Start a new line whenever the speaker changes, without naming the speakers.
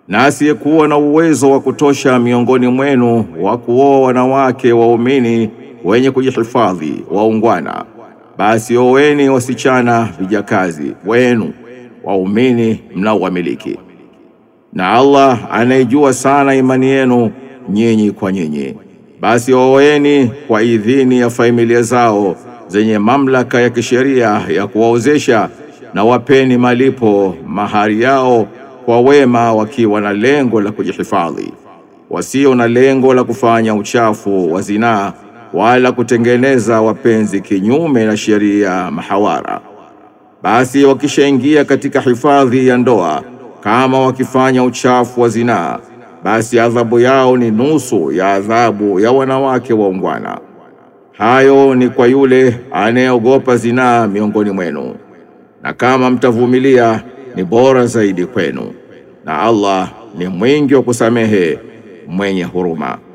Na asiyekuwa na uwezo wa kutosha miongoni mwenu wa kuoa wanawake waumini wenye kujihifadhi waungwana, basi oweni wasichana vijakazi wenu waumini mnaowamiliki. Na Allah anayejua sana imani yenu nyinyi kwa nyinyi, basi oweni kwa idhini ya familia zao zenye mamlaka ya kisheria ya kuwaozesha, na wapeni malipo mahari yao kwa wema, wakiwa na lengo la kujihifadhi, wasio na lengo la kufanya uchafu wa zinaa wala kutengeneza wapenzi kinyume na sheria mahawara. Basi wakishaingia katika hifadhi ya ndoa, kama wakifanya uchafu wa zinaa, basi adhabu yao ni nusu ya adhabu ya wanawake waungwana. Hayo ni kwa yule anayeogopa zinaa miongoni mwenu, na kama mtavumilia ni bora zaidi kwenu, na Allah ni mwingi wa kusamehe mwenye huruma.